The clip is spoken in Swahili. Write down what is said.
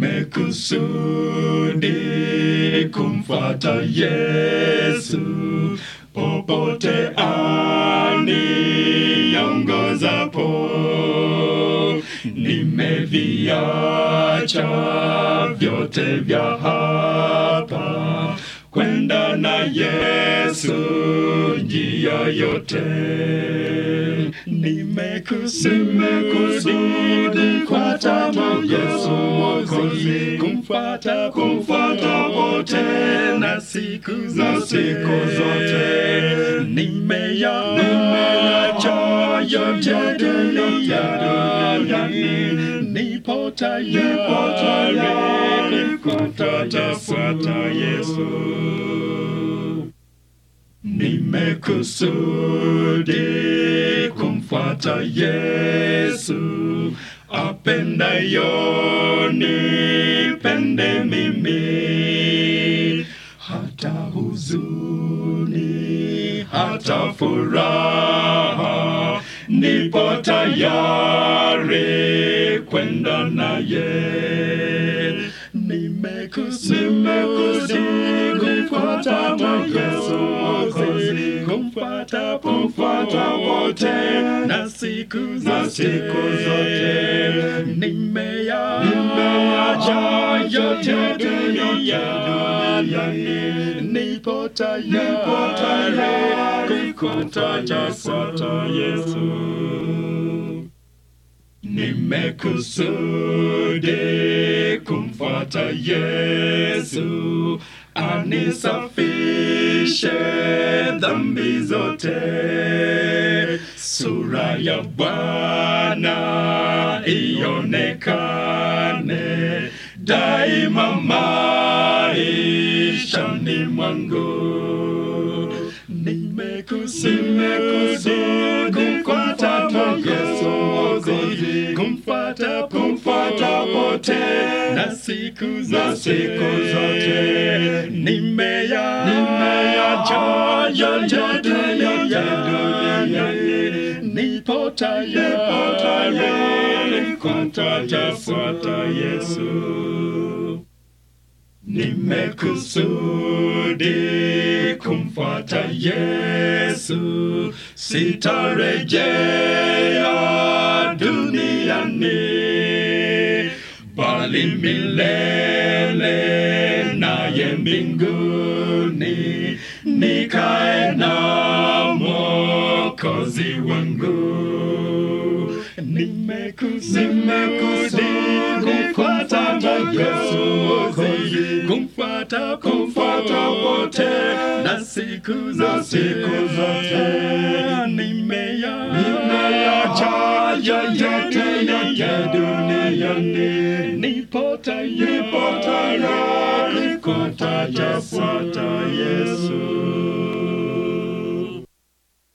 nimekusudi kumfuata Yesu popote aniongozapo. Nimeviacha vyote vya hapa kwenda na Yesu njia yote. Nimekusudi kumfuata Yesu Mwokozi, kumfuata kumfuata wote na siku za siku zote. Nimeyacha yote duniani, nipo tayari kumfuata fuata Yesu. Nimekusudi kumfuata Yesu apendayo nipende mimi, hata huzuni, hata furaha, nipo tayari kwenda naye. Nimekusudi kumfuata Yesu Mwokozi, kumfuata kumfuata wote na siku za siku zote. Nimeya nimeacha yote duniani, nipo tayari kumfuata Yesu. Nimekusudi kumfuata Yesu, anisafishe dhambi zote. Sura ya Bwana ionekane daima maishani mwangu. Nimekusudi kumfuata Yesu Mwokozi, kumfuata kumfuata wote na siku za siku zote. Nimeya nimeyacha yote duniani, nipo tayari kumfuata fuata Yesu. Nimekusudi kumfuata Yesu, sitarejea duniani, bali milele naye mbinguni, nikae na Mwokozi wangu. Nimekusudi kumfuata Yesu Mwokozi, kumfuata kumfuata wote na siku za siku zote. Nimeya nimeyacha yote yote duniani, nipo tayari kumfuata